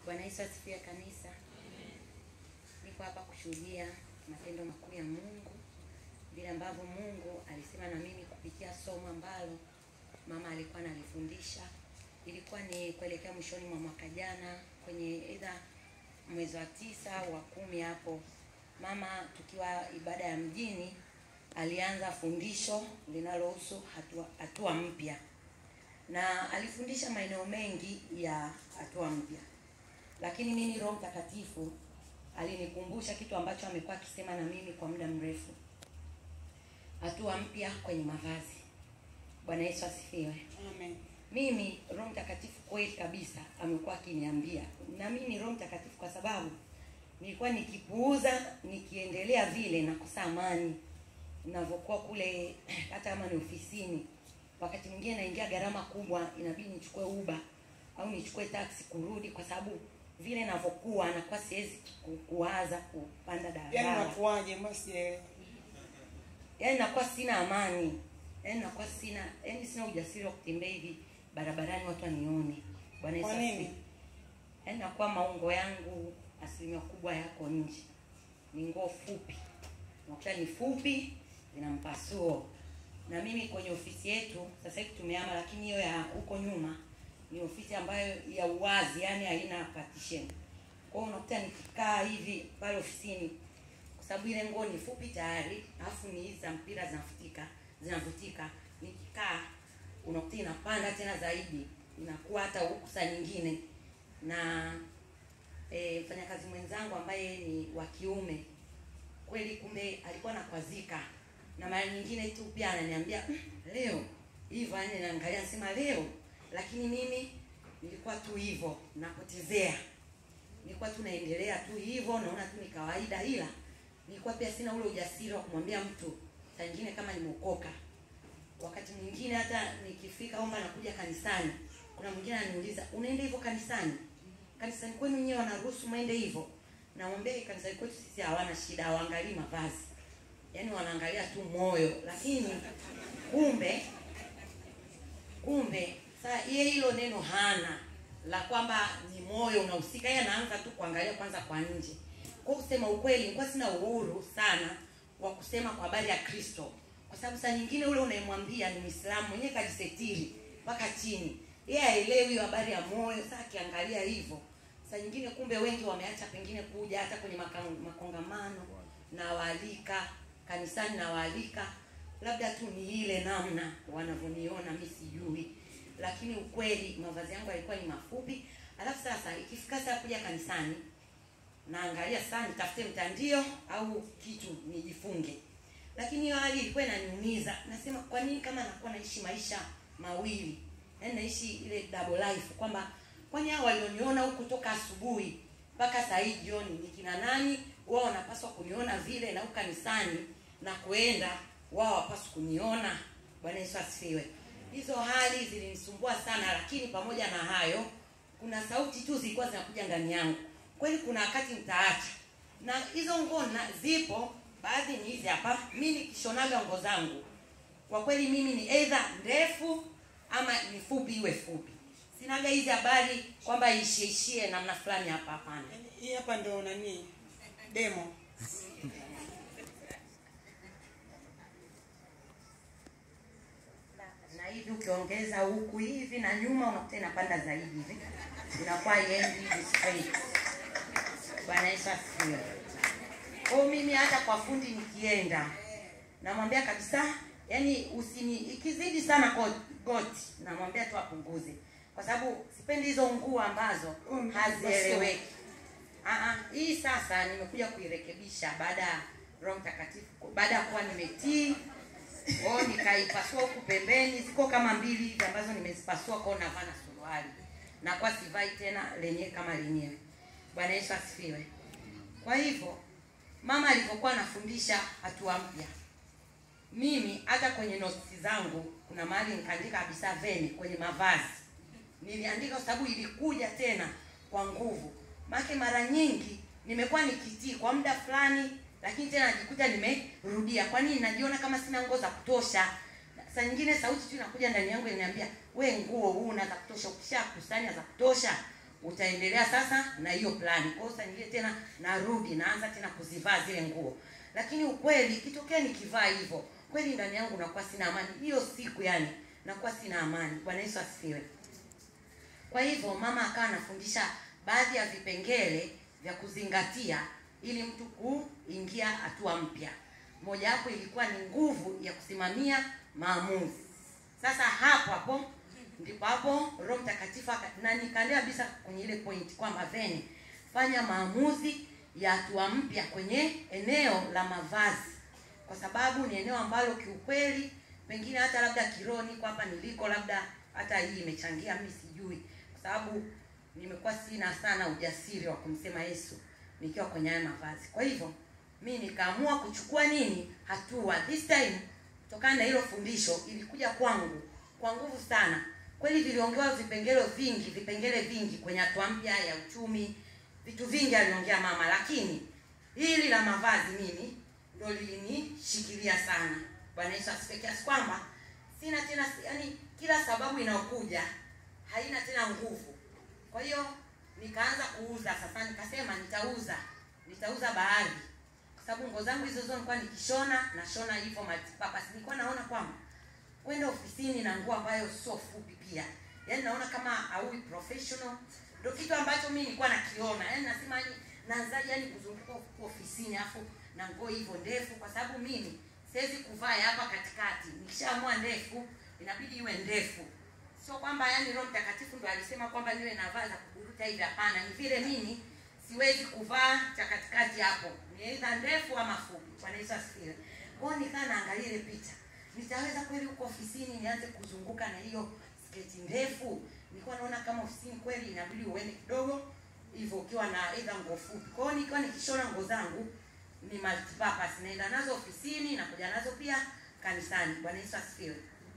Bwana Yesu asifiwe kanisa. Niko hapa kushuhudia matendo makuu ya Mungu, vile ambavyo Mungu alisema na mimi kupitia somo ambalo mama alikuwa analifundisha. Ilikuwa ni kuelekea mwishoni mwa mwaka jana kwenye either mwezi wa tisa au wa kumi hapo, mama tukiwa ibada ya mjini alianza fundisho linalohusu hatua, hatua mpya na alifundisha maeneo mengi ya hatua mpya, lakini mimi Roho Mtakatifu alinikumbusha kitu ambacho amekuwa akisema na mimi kwa muda mrefu, hatua mpya kwenye mavazi. Bwana Yesu asifiwe. Amen. Mimi Roho Mtakatifu kweli kabisa amekuwa akiniambia, na mimi ni Roho Mtakatifu kwa sababu nilikuwa nikipuuza, nikiendelea vile nakosa amani ninavyokuwa kule, hata kama ni ofisini. Wakati mwingine naingia gharama kubwa, inabidi nichukue uba au nichukue taksi kurudi, kwa sababu vile navyokuwa nakuwa siwezi ku- kuwaza kupanda Yaani daladala unakuwaje? Mbona sijaelewa. yaani nakuwa sina amani yaani nakuwa sina yaani sina ujasiri wa kutembea hivi barabarani watu wanione bwana Yesu Kwa asifiwe. nini? yaani nakuwa maungo yangu asilimia kubwa yako nje ni nguo fupi nakuta ni fupi zina mpasuo na mimi kwenye ofisi yetu sasa hivi tumehama lakini hiyo ya huko nyuma ni ofisi ambayo ya uwazi yani haina partition kwa hiyo unakuta nikikaa hivi pale ofisini kwa sababu ile nguo ni fupi tayari alafu ni hizi za mpira zinafutika zinavutika nikikaa unakuta inapanda tena zaidi inakuwa hata huku saa nyingine na e, mfanyakazi mwenzangu ambaye ni wa kiume kweli kumbe alikuwa nakwazika na mara nyingine tu pia ananiambia "Mm, leo hivyo yani naangalia nasema leo lakini mimi nilikuwa tu hivyo napotezea nilikuwa tu naendelea tu hivyo naona tu ni kawaida ila nilikuwa pia sina ule ujasiri wa kumwambia mtu saa nyingine kama nimeokoka wakati mwingine hata nikifika omba nakuja kanisani kuna mwingine ananiuliza unaenda hivyo kanisani kanisani kwenu nyewe wanaruhusu mwende hivyo namwambia "Eh, kanisani kwetu sisi hawana shida hawaangalii mavazi yaani wanaangalia tu moyo lakini kumbe kumbe saa yeye hilo neno hana la kwamba ni moyo unahusika yeye anaanza tu kuangalia kwanza kwa nje kwa kusema ukweli nilikuwa sina uhuru sana wa kusema kwa habari ya kristo kwa sababu saa nyingine ule unayemwambia ni mwislamu mwenyewe kajisetiri mpaka chini yeye haelewi hiyo habari ya moyo saa akiangalia hivyo saa nyingine kumbe wengi wameacha pengine kuja hata kwenye maka- makongamano na waalika kanisani na waalika labda tu ni ile namna wanavyoniona mi sijui lakini ukweli mavazi yangu yalikuwa ni mafupi alafu sasa ikifika saa kuja kanisani naangalia sana nitafute mtandio au kitu nijifunge lakini hiyo hali ilikuwa inaniumiza nasema kwa nini kama nakuwa naishi maisha mawili yaani naishi ile double life kwamba kwani hao walioniona huku toka asubuhi mpaka saa hii jioni ni kina nani wao wanapaswa kuniona vile na huku kanisani na kuenda wao wapaswa kuniona bwana yesu asifiwe hizo hali zilinisumbua sana lakini pamoja na hayo kuna sauti tu zilikuwa zinakuja ndani yangu kweli kuna wakati mtaacha na hizo nguo na- zipo baadhi ni hizi hapa mi nikishonaga nguo zangu kwa kweli mimi ni either ndefu ama ni fupi iwe fupi sinaga hizi habari kwamba ishiishie namna fulani hapa hapana Yaani, Hii hapa ndo nani? Demo. na hivi ukiongeza huku hivi na nyuma unakuta inapanda zaidi hivi inakuwa iendi hivi straight bwana yesu asifiwe kwao mimi hata kwa fundi nikienda namwambia kabisa yani usini ikizidi sana ko- goti namwambia tu apunguze kwa sababu sipendi hizo nguo ambazo Mm, hazieleweki Ah, ah, hii sasa nimekuja kuirekebisha baada ya roho mtakatifu baada ya kuwa nimetii kwao nikaipasua huku pembeni ziko kama mbili hivi ambazo nimezipasua kwao navaa na suruali nakuwa sivai tena lenyewe kama lenyewe bwana yesu asifiwe kwa hivyo mama alivyokuwa anafundisha hatua mpya mimi hata kwenye notisi zangu kuna mahali nikaandika kabisa veni kwenye mavazi niliandika kwa sababu ilikuja tena kwa nguvu maake mara nyingi nimekuwa nikitii kwa muda fulani lakini tena najikuta nimerudia kwa nini najiona kama sina nguo za kutosha saa nyingine sauti tu inakuja ndani yangu inaniambia we nguo huu na za kutosha ukishakusanya za kutosha utaendelea sasa na hiyo plani kwa hiyo saa nyingine tena narudi naanza tena kuzivaa zile nguo lakini ukweli ikitokea nikivaa hivyo kweli ndani yangu nakuwa sina amani hiyo siku yani nakuwa sina amani bwana yesu asifiwe kwa hivyo mama akawa anafundisha baadhi ya vipengele vya kuzingatia ili mtu kuingia hatua mpya mojawapo ilikuwa ni nguvu ya kusimamia maamuzi sasa hapo hapo ndipo hapo roho mtakatifu aka- na nikaendea kabisa kwenye ile point kwamba veni fanya maamuzi ya hatua mpya kwenye eneo la mavazi kwa sababu ni eneo ambalo kiukweli pengine hata labda kiroho niko hapa niliko labda hata hii imechangia mi sijui kwa sababu nimekuwa sina sana ujasiri wa kumsema yesu nikiwa kwenye haya mavazi kwa hivyo mi nikaamua kuchukua nini hatua this time kutokana na hilo fundisho ilikuja kwangu kwa nguvu sana kweli viliongewa vipengele vingi vipengele vingi kwenye hatua mpya ya uchumi vitu vingi aliongea mama lakini hili la mavazi mimi ndo lilinishikilia sana bwana yesu asifiwe kiasi kwamba sina tena yani kila sababu inayokuja haina tena nguvu kwa hiyo nikaanza kuuza sasa nikasema nitauza nitauza baadhi kwa sababu nguo zangu hizo zote nilikuwa nikishona nashona hivyo multipurpose nilikuwa naona kwamba kwenda ofisini na nguo ambayo sio fupi pia yaani naona kama aui professional ndo kitu ambacho mi nilikuwa nakiona yaani nasema yani naanzaje yani kuzunguka huku ofisini afu na nguo hivyo ndefu kwa sababu mimi siwezi kuvaa ya hapa katikati nikishaamua ndefu inabidi iwe ndefu sio kwamba yani roho mtakatifu ndo alisema kwamba niwe navaa za kuburuta hivi hapana ni vile mimi siwezi kuvaa cha katikati hapo ni aidha ndefu ama fupi bwana yesu asifiwe kwao nikaa naangalia ile picha nitaweza kweli huko ofisini nianze kuzunguka na hiyo sketi ndefu nilikuwa naona kama ofisini kweli inabidi uende kidogo hivyo ukiwa na aidha nguo fupi kwao nikiwa nikishona nguo zangu ni multipurpose naenda nazo ofisini nakuja nazo pia kanisani bwana yesu asifiwe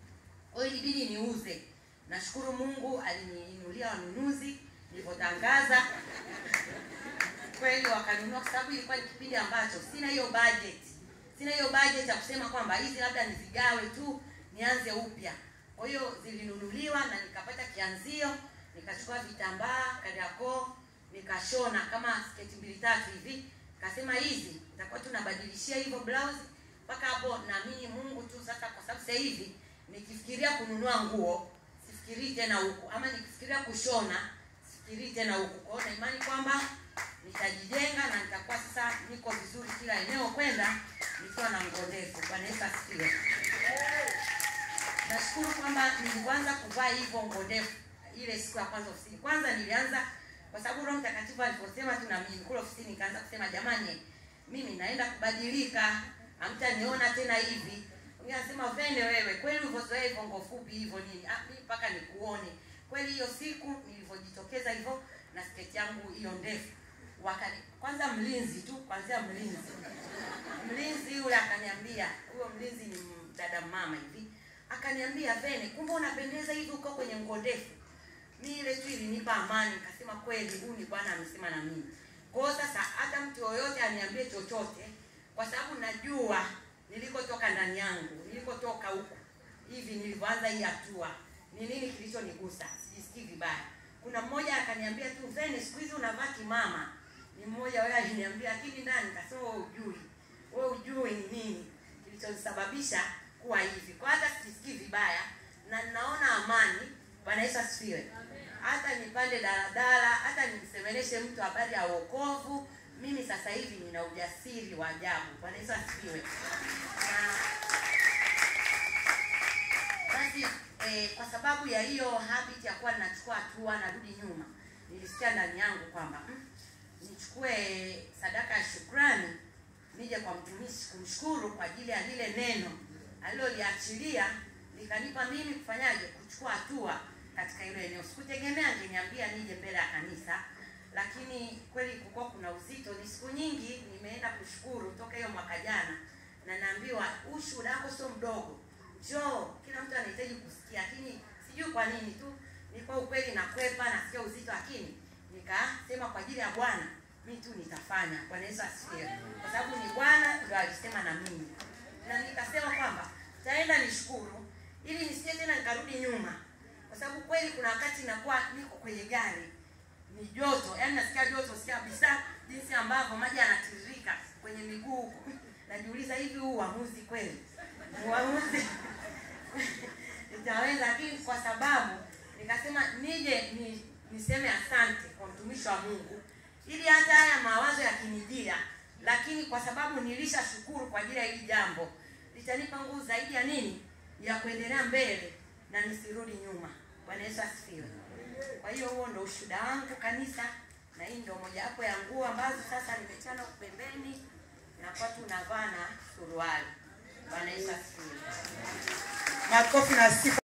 kwa hiyo ilibidi niuze nashukuru mungu aliniinulia wanunuzi nilivyotangaza kweli wakanunua kwa sababu ilikuwa ni kipindi ambacho sina hiyo budget sina hiyo budget ya kusema kwamba hizi labda nizigawe tu nianze upya kwa hiyo zilinunuliwa na nikapata kianzio nikachukua vitambaa kariakoo nikashona kama sketi mbili tatu hivi kasema hizi itakuwa tunabadilishia hivyo blouse mpaka hapo naamini mungu tu sasa kwa sababu sasa hivi nikifikiria kununua nguo sifikirii tena huku ama nikifikiria kushona sifikirii tena huku kwao na imani kwamba nitajijenga na nitakuwa sasa niko vizuri kila eneo kwenda nikiwa na nguo ndefu bwana yesu asifiwe nashukuru kwamba nilivyoanza kuvaa hivyo nguo ndefu ile siku ya kwanza ofisini kwanza nilianza kwa sababu roho mtakatifu aliposema tu na mimi kule ofisini nikaanza kusema jamani mimi naenda kubadilika hamtaniona tena hivi Mwingine anasema vende wewe kweli ulivyozoea hivyo nguo fupi hivyo nini ah, mimi mpaka nikuone kweli hiyo siku nilivyojitokeza hivyo na sketi yangu hiyo ndefu wakani kwanza mlinzi tu kwanzia mlinzi mlinzi yule akaniambia huyo mlinzi ni dada mama hivi akaniambia vene kumbe unapendeza hivi uko kwenye nguo ndefu mi ile tu ilinipa amani nikasema kweli huyu ni bwana amesema na mimi kwao sasa hata mtu yoyote aniambie chochote kwa sababu najua nilikotoka ndani yangu nilikotoka huku hivi nilivyoanza hii hatua ni nini kilichonigusa sijisikii vibaya kuna mmoja akaniambia tu vene siku hizi unavaa kimama ni mmoja wewe aliniambia lakini ndani kasema wewe ujui wewe ujui ni nini kilichosababisha kuwa hivi kwa hata sijisikii vibaya na ninaona amani bwana yesu asifiwe hata nipande daladala hata nimsemeleshe mtu habari ya wokovu mimi sasa hivi nina ujasiri wa ajabu bwana yesu asifiwe na basi eh, kwa sababu ya hiyo habit ya kuwa ninachukua hatua narudi nyuma nilisikia ndani yangu kwamba mm, nichukue sadaka ya shukrani nije kwa mtumishi kumshukuru kwa ajili ya lile neno aliloliachilia likanipa mimi kufanyaje kuchukua hatua katika hilo eneo sikutegemea angeniambia nije mbele ya kanisa lakini kweli kulikuwa kuna uzito ni siku nyingi nimeenda kushukuru toka hiyo mwaka jana na naambiwa huu shuhuda wako sio mdogo njoo kila mtu anahitaji kusikia lakini sijui kwa nini tu nilikuwa ukweli nakwepa nasikia uzito lakini nikasema kwa ajili ya bwana mi tu nitafanya bwana yesu asifiwe kwa sababu ni bwana ndo alisema na mimi na nikasema kwamba taenda nishukuru ili nisije tena nikarudi nyuma kwa sababu kweli kuna wakati nakuwa niko kwenye gari ni joto yaani nasikia joto sikia kabisa jinsi ambavyo maji yanatiririka kwenye miguu huku najiuliza hivi huu uamuzi kweli uamuzi nitaweza lakini kwa sababu nikasema nije ni, niseme asante kwa mtumishi wa mungu ili hata haya mawazo yakinijia lakini kwa sababu nilisha shukuru kwa ajili ya hili jambo litanipa nguvu zaidi ya nini ya kuendelea mbele na nisirudi nyuma bwana yesu asifiwe kwa hiyo huo ndo ushuhuda wangu kanisa na hii ndio mojawapo ya nguo ambazo sasa nimechana huku pembeni nakuwa tu navaa na suruali bwana yesu asifiwe makofi na sifa